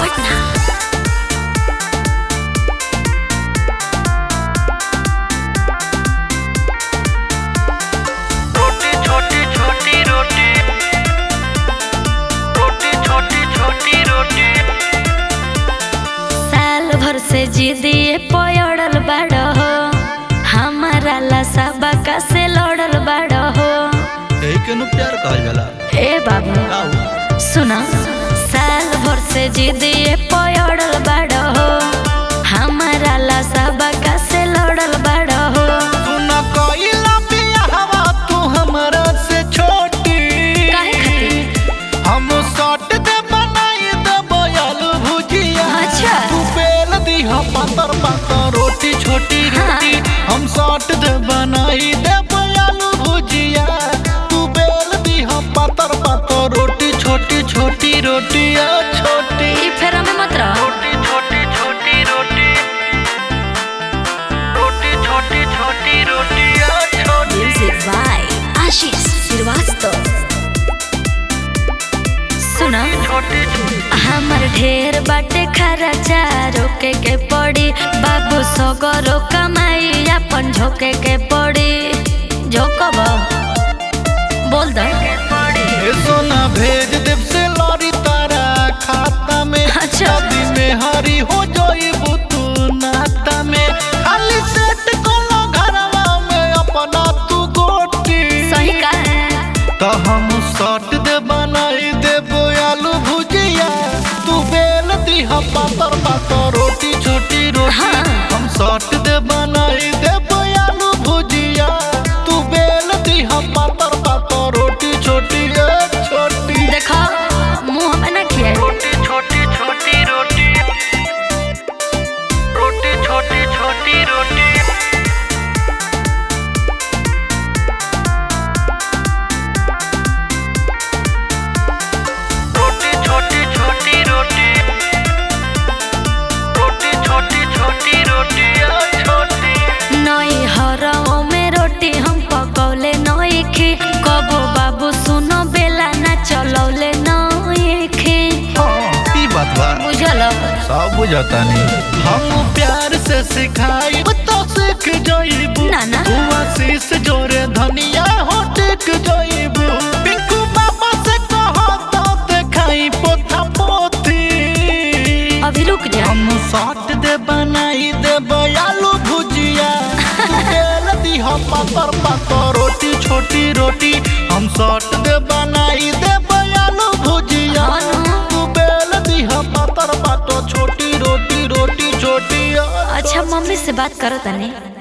हट ना रोटी छोटी छोटी रोटी रोटी छोटी छोटी रोटी साल भर से जिदिए पयड़ल बाड़ हो हमारा ला सबका से लड़ल बाड़ हो यही के नु प्यार कहल जाला ए बाबू का हो? सुना साल भर से जिदिए पयड़ल बाड़ हो हमारा ला सबका से लड़ल बाड़ हो तू न कइला बियाहवा तू हमरा से छोटी काहे खातिर हम सट दे बनाई दे बयालू भुजिया अच्छा। तू बेल दी हम पातर पातर रोटी छोटी रोटी हम सट दे बनाई दे बयालू भुजिया तू बेल दी हम पातर पातर रोटी छोटी छोटी रोटी आ छोटी ई फेरा में मत रह रोटी छोटी छोटी रोटी रोटी छोटी छोटी रोटी आ छोटी म्यूजिक बाय आशीष श्रीवास्तव सुना छोटी हमर ढेर बाटे खर्चा रोके के पड़ी बाबू सगरो कमाई अपन झोके के पड़ी झोकब बोल दो ए सोना भेज देव से लौरी तारा खाता में अच्छा। शादी में हरी हो जाइबू तू नाता में खाली सेट कोलो घरवा में अपना तू गोटी सही का तो हम सट दे बनाई देबो आलू भुजिया तू बेल दी हम पातर पातर रोटी छोटी रोटी हाँ। हम सट दे बनाई देबो आलू भुजिया तू बेल दी हम पातर पातर रोटी छोटी ए छोटी देखो मुंह में ना किया रोटी छोटी छोटी रोटी रोटी छोटी छोटी रोटी रोटी छोटी छोटी रोटी रोटी छोटी छोटी रोटी आ छोटी नई हरओ में रोटी हम पकौले नई खी कबो बाबू सुनो बेला ना चलौले नई खी हाँ, ई बात बा बुझल सब बुझता नहीं हम प्यार से सिखाई तो सीख जाइबू ना, ना। तू आशीष जोरे धनिया हो टिक जाइबू पिंकू बाबा से कहो तो देखाई पोथा पोथी अभी रुक जा हम साट दे बनाई दे बयालू भुजिया तू बेल दी हम पातर पातर रोटी छोटी रोटी हम साट दे बनाई दे बयालू भुजिया हाँ ना। तू बेल दी हम पातर पातर छोटी रोटी रोटी छोटी अच्छा मम्मी से बात करो तनी